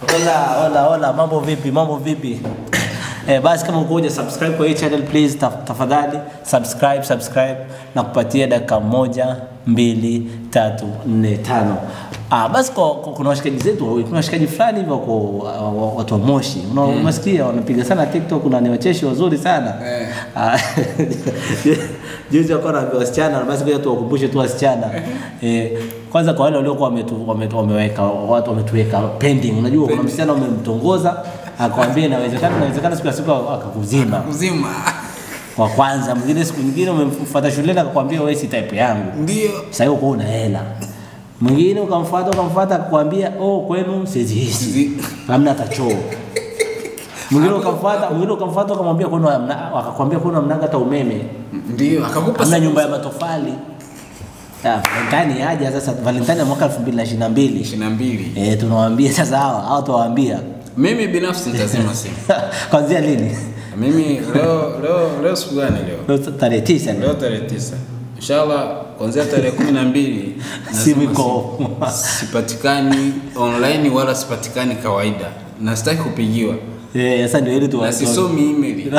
Hola, hola, hola, mambo vipi? Mambo vipi? Eh, basi kama uko subscribe kwa hii channel please taf tafadhali subscribe subscribe na kupatia dakika moja mbili tatu nne tano Ah, basi kwa, kwa, kuna washikaji zetu wawili, kuna washikaji fulani hivyo kwa uh, watu wa Moshi. Una- Unasikia wanapiga sana TikTok na ni wacheshi wazuri sana. Eh. Ah, Juzi wakawa na wasichana, basi ngoja tuwakumbushe tu wasichana. Eh, kwanza kwa wale waliokuwa wametu, wametu, wameweka watu wametuweka pending. Unajua kuna msichana umemtongoza akwambia inawezekana inawezekana siku ya siku akakuzima Kuzima. kwa kwanza, mwingine siku nyingine umemfuata shuleni akakwambia wewe si type yangu. Ndio. Sasa hiyo uko una hela. Mwingine ukamfuata ukamfuata akakwambia oh, kwenu siziishi. Zi- Hamna hata choo. Mwingine ukamfuata, mwingine ukamfuata ukamwambia kwenu hamna, akakwambia kwenu hamna hata umeme. Ndio. Akakupa Hamna siku- nyumba ya matofali. Ya, Valentine yaje sasa Valentine ya mwaka 2022. ishirini na mbili. Eh, tunawaambia sasa hawa, hao tuwaambia. Mimi binafsi nitazima simu. Kwanzia lini? Mimi leo leo leo siku gani leo? Leo tarehe 9 Leo tarehe tisa. Inshallah kuanzia tarehe kumi na mbili Simu nazima iko. simu. sipatikani online wala sipatikani kawaida na sitaki kupigiwa Eh, sasa ndio ile tu na sisomi email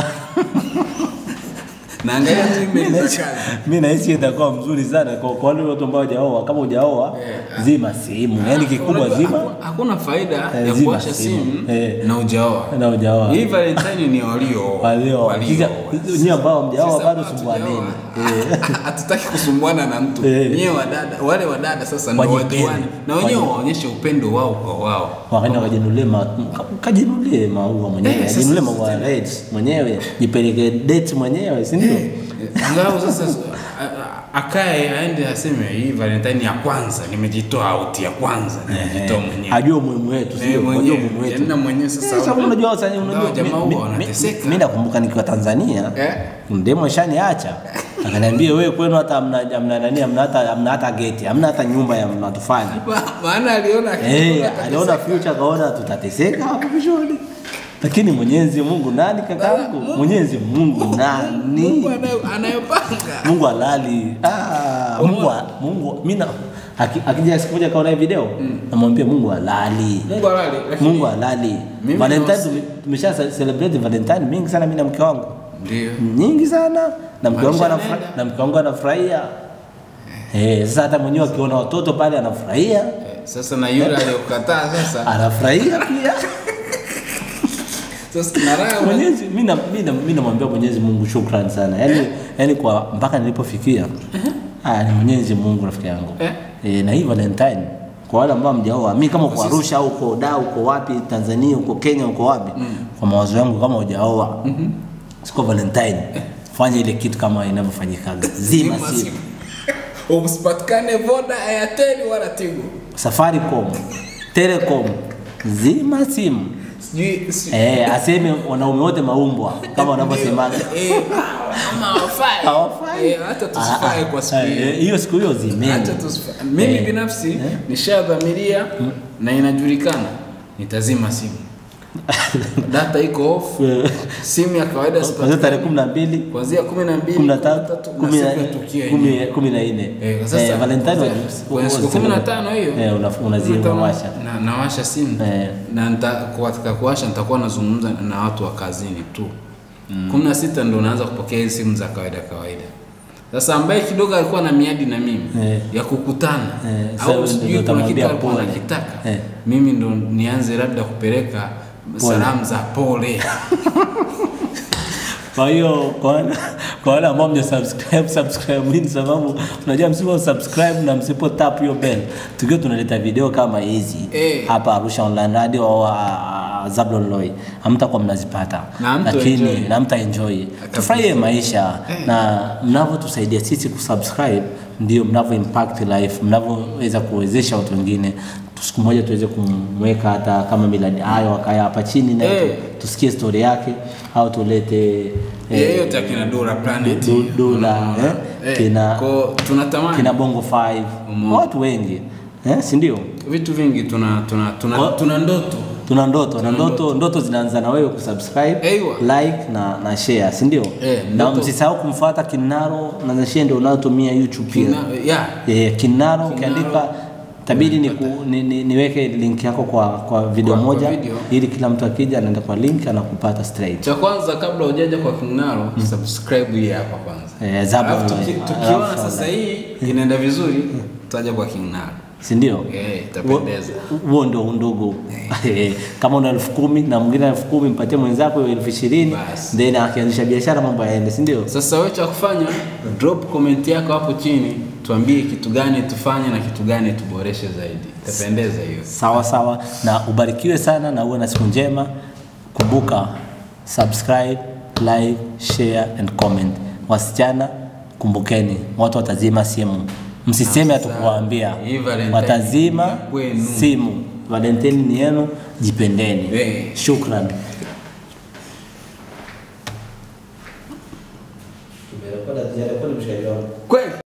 naangalia tu email za kazi Mimi nahisi itakuwa mzuri sana kwa kwa wale watu ambao hawajaoa. Kama hujaoa, Eh, zima simu. Yaani kikubwa Unajua, zima haku- hakuna faida Eh, ya zima kuwasha simu. simu Eh. na ujaoa na hujaoa. hii valentine ni walio Walio. Sasa nyinyi ambao hamjaoa Sisi bado ambao sumbuaneni. hatujaoa, hatutaki kusumbuana na mtu Eh. nyewe wadada wale wadada sasa ndio Wajipende. wajuane na wenyewe Waji- waonyeshe upendo wao kwa wao Wakaenda kajinunulie ma kajinunulie maua mwenyewe, Eh, sasa- ajinunulie maua red mwenyewe, jipeleke date mwenyewe, si ndio? Eh, angalau sasa a- a- akae aende aseme hii valentine ya kwanza nimejitoa out ya kwanza nimejitoa mwenyewe Ajue umuhimu wetu, si Eh, ndio? Ajue mwenyewe umuhimu wetu. Yaani na mwenyewe sasa Eh, sababu unajua sasa unajua Ingawa jamaa mi- huwa mi- wanateseka. Mimi nakumbuka nikiwa Tanzania Eh. mdemo shaniacha akaniambia wewe kwenu hata hamna hamna nani hamna hata hamna hata geti hamna hata nyumba ya matofali Ma- maana aliona eh aliona future akaona tutateseka hapo mwishoni lakini Mwenyezi Mungu nani kakaangu Mwenyezi Mungu nani Mungu anayo- anayopanga Mungu halali. Ah, Mungu wa- Mungu mimi na aki- akija siku moja kaona hii video namwambia Mungu halali. Mungu halali lakini- Mungu halali. Mimi Valentine na- tume- tumesha ce- celebrate Valentine mingi sana mimi na mke wangu. ndio Nyingi sana na mke wangu Maisha anafurahia yanaenda. na mke wangu anafurahia. Eh, sasa hata mwenyewe akiona watoto pale anafurahia. Eh, sasa na yule aliyokataa sasa Anafurahia pia. sasa na raha una- Mwenyezi mimi na mimi na- mimi namwambia Mwenyezi Mungu shukrani sana. Yaani yaani kwa mpaka nilipofikia. Ah, ni Mwenyezi Mungu rafiki yangu. Eh. Eh, na hii Valentine kwa wale ambao mjaoa, mimi kama uko Arusha au uko Dar, uko wapi Tanzania, uko Kenya, uko wapi, kwa mawazo yangu kama hujaoa, siku ya Valentine fanya ile kitu kama inavyofanyikaga, zima Zima simu, simu. usipatikane voda airtel wala tigo Safaricom, Telecom, zima simu. sijui si- Eh, aseme wanaume wote maumbwa kama wanavyosemaga. Eh, kama hawafai. Hawafai. Eh, hata tusifae Ah, kwa ah, siku hiyo eh, hiyo siku hiyo zimeni. Acha tusifa- mimi Eh. binafsi nishadhamiria na inajulikana nitazima simu data iko off Eh, simu ya kawaida Kuanzia sipatikani. tarehe kumi na mbili kuanzia kumi na mbili kumi na kumi na tatu tatu na kumi na siku ya tukio kumi- yenyewe. kumi na nne Eh, kwa sasa, Eh, Valentine kwanza- wa- kwenye siku wa- kumi na tano hiyo Eh, una- unazima Kumi na tano, washa. na- nawasha simu Eh. na nita- katika kuwasha nitakuwa nazungumza na watu wa kazini tu kumi na sita ndo naanza kupokea hizi simu za kawaida kawaida sasa ambaye kidogo alikuwa na miadi na mimi Eh. ya kukutana Eh, sasa au ndio sijui kuna utamwambia kitu alikuwa pole. anakitaka Eh. mimi ndo nianze labda kupeleka salamu za pole Kwa hiyo kwa wale- kwa wale ambao mja subscribe subscribe hii ni sababu unajua msipo subscribe na msipo tap hiyo bell tukiwa tunaleta video kama hizi Eh. hapa Arusha Online Radio au uh, Zablon Loy hamtakuwa mnazipata, Na hamta lakini enjoy. na mta enjoy. Tufurahie maisha na mnavyotusaidia sisi kusubscribe ndio mnavyo impact life, mnavyoweza kuwezesha watu wengine siku moja tuweze kumweka hata kama miladi hayo akaya hapa chini na Eh. tusikie story yake au tulete Eh, yote akina Dora Planet Du- Dula, unaona? eh, Eh, kina- kwa tunatamani kina Bongo 5 Umeona. watu wengi eh, si ndio? vitu vingi tuna tuna tuna, Kwa- tuna ndoto Tuna ndoto na ndoto ndoto zinaanza na wewe kusubscribe, Ewa. like na na share, si ndio? Eh, na ndoto- msisahau kumfuata Kinaro na na share ndio unayotumia YouTube pia. Kina, yeah. Eh, Kinaro Kinaro. ukiandika tabidi ni ku, ni, ni, niweke link yako kwa kwa video Kwa- kwa moja video. ili kila mtu akija anaenda kwa link anakupata straight cha kwanza kabla hujaja kwa Kingnaro subscribe hii hapa kwanza Eh, Zabo Alafu tuki- online. tukiona Alafu sasa hii inaenda vizuri tutaja kwa Kingnaro si ndio eh itapendeza huo ndio undugu kama una elfu kumi na mwingine elfu kumi mpatie mwenzako hiyo elfu ishirini Basi. then akianzisha biashara mambo yaende si ndio Sasa wewe cha kufanya drop comment yako hapo chini, tuambie kitu gani tufanye na kitu gani tuboreshe zaidi. Itapendeza hiyo. sawa sawa na ubarikiwe sana na uwe na siku njema kumbuka subscribe like share and comment wasichana kumbukeni watu watazima simu msiseme hatukuwaambia Hii Valentine watazima ni ya kwenu. simu valentini ni yenu jipendeni Eh. shukran